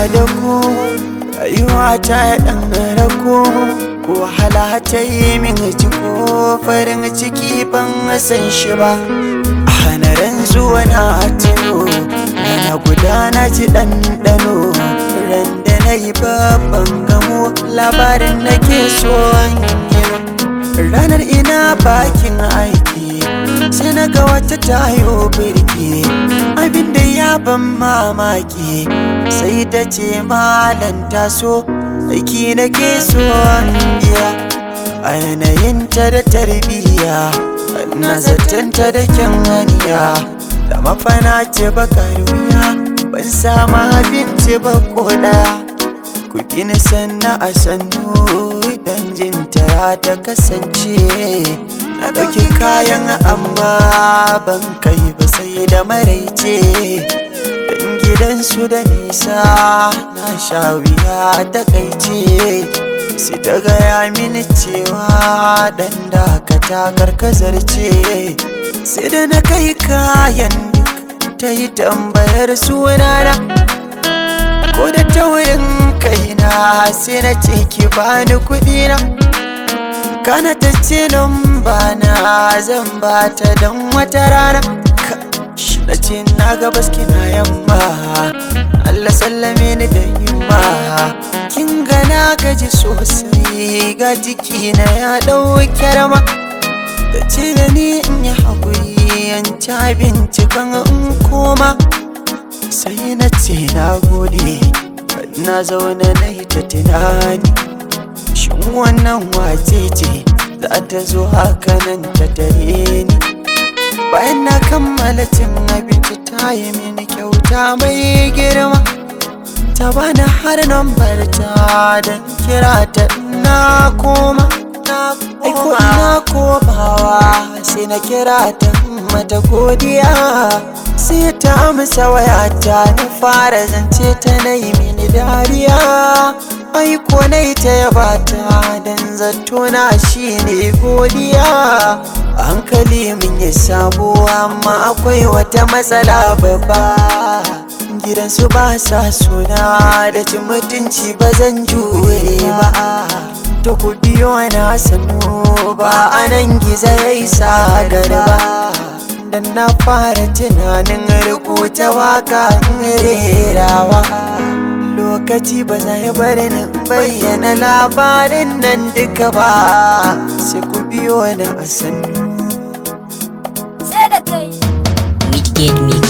da ku rayuwa ta ɗan rako wahala ta yi min jiko farin ciki ban san shi ba a hanaran zuwa na tuno na gudana ji ɗanɗano ran da na yi babban gamo labarin nake so ranar ina bakin aiki sai na ga wata tayo birki abinda ya ban mamaki sai ta ce malan taso aiki na ke so biya a yanayinta da tarbiyya na zatanta da kyan haniya da mafana ce bakar wuya ban samu abinci ba ko daya ku gina sanna a sannu dan jinta ta kasance na ɗauki kayan amma ban kai ba sai da maraice dan gidansu da nisa na sha wuya ta kaice sai ta gaya mini cewa dan dakata karkazar ce sai da na kai kayan duk ta yi tambayar sunana ko da taurin kaina sai na ce ki bani kuɗi na kana ta ce bana zan bata don wata rana na ce na ga baski na yamma Allah sallame ni da yamma kin ga na gaji sosai ga jiki na ya ɗauke rama da ce da ni in yi haƙuri yan ci abinci kan in koma sai na ce na gode na zaune na yi ta tunani shin wannan wace ce za ta zo haka nan ta tare ni bayan na kammala cin abinci ta yi mini kyauta mai girma ta bani har nambar ta don kira ta na koma aiko ina komawa sai na kira ta mata godiya sai ta amsa wayata na fara zance ta na yi mini dariya aiko na ta yaba ta don zato na shi ne godiya hankali min ya sabo amma akwai wata matsala babba gidansu ba sa suna da cin mutunci ba zan jure ba ta ku biyo na sanu ba anan gizo ya isa garba dan na fara tunanin rubuta waka rerawa lokaci ba zai bari na bayyana labarin nan duka ba sai ku biyo na a sannu Sai da kai. Wicked Mix